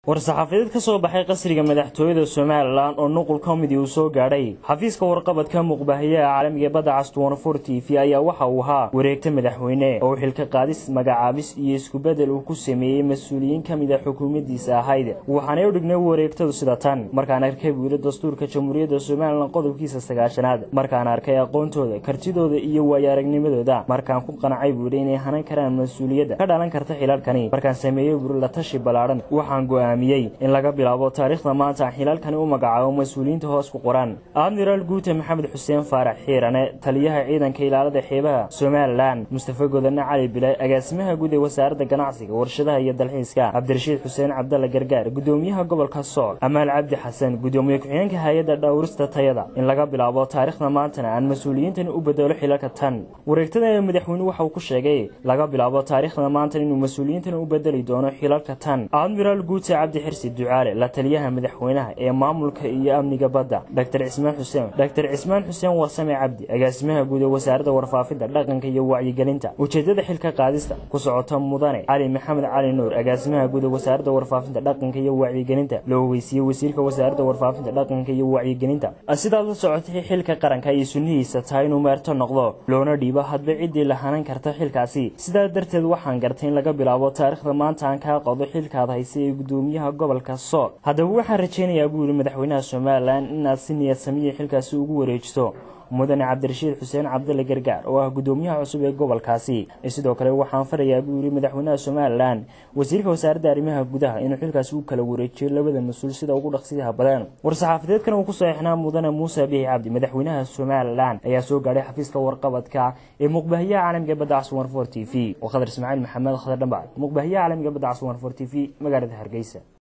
war-saxaafadeed ka soo baxay qasriga madaxtooyada somalilan oo nuqul ka midii uu soo gaadhay xafiiska warqabadka muuqbahayaha caalamiga badda castunfor t v ayaa waxa uu ahaa wareegta madaxweyne oo xilka qaadis magacaabis iyo iskubedel uu ku sameeyey mas-uuliyiin ka mid a xukuumaddiisa ahayd waxaanay u dhignay wareegtadu sida tan markaan arkay buuli dastuurka jamhuuriyadda somalilan qodobkiisa sagaashanaad markaan arkay aqoontooda kartidooda iyo waayo-aragnimadooda markaan ku qancay buuli inay hanan karaan mas-uuliyadda ka dhalan karta xilalkani markaan sameeyey buuli la tashi ballaadhan waxaan go in laga bilaabo taariikhda maanta xilaalkani u magacaabo mas-uuliyiinta hoos ku qoran admiraal guute maxamed xuseen faarax xiirane taliyaha ciidanka ilaalada xeebaha somalilan mustafa godane cali bilay agaasimaha guud ee wasaaradda ganacsiga warshadaha iyo dalxiiska cabdirashiid xuseen cabdalla gargaar gudoomiyaha gobolka sool amaal cabdi xasan gudoomiye ku-xigeenka hay-adda dhowrista tayada in laga bilaabo taariikhda maantana aan mas-uuliyiintani u bedelo xilalka tan wareegtada ee madaxweyne waxa uu ku sheegay laga bilaabo taariikhda maantan inuu mas-uuliyiintani u bedeli doono xilalka tan admiraal guute cabdi xirsi ducaale la taliyaha madaxweynaha ee maamulka iyo amniga badda dr cismaan xuseen dr cismaan xuseen warsame cabdi agaasimaha guud ee wasaaradda warfaafinta dhaqanka iyo wacyigelinta ujeedada xilka qaadista ku socota mudane cali maxamed cali nuur agaasimaha guud ee wasaaradda warfaafinta dhaqanka iyo wacyigelinta la ogeysiiyey wasiirka wasaaradda warfaafinta dhaqanka iyo wacyigelinta sidaad la socotay xilka qaranka iyo sunnihiisa tahay inuu meerto noqdo loona dhiibo hadba ciddii la hanan karta xilkaasi sidaa darteed waxaan gartay in laga bilaabo taariikhda maanta aan kaa qodo xilkaad haysay ee gudoomiyaha gobolka sool haddaba waxaan rajaynayaa buu yihi madaxweynaha somalilan inaad si niyad samiya xilkaasi ugu wareejiso mudane cabdirashiid xuseen cabdalle gargaar oo ah gudoomiyaha cusub ee gobolkaasi sidoo kale waxaan farayaa buu yihi madaxweynaha somalilan wasiirka wasaaradda arrimaha gudaha inuu xilkaasi u kala wareejiyo labada mas-uul sida ugu dhaqsiyaha badan war-saxaafadeedkan uu ku saxeixnaa mudane muuse biixi cabdi madaxweynaha somalilan ayaa soo gaadhay xafiiska warqabadka ee muqbahayaha caalamiga badda caswan for t v oo khadar ismaaciil maxamed khadar dhambac muqbahayaha caalamiga badda caswan for t v magaalada hargeysa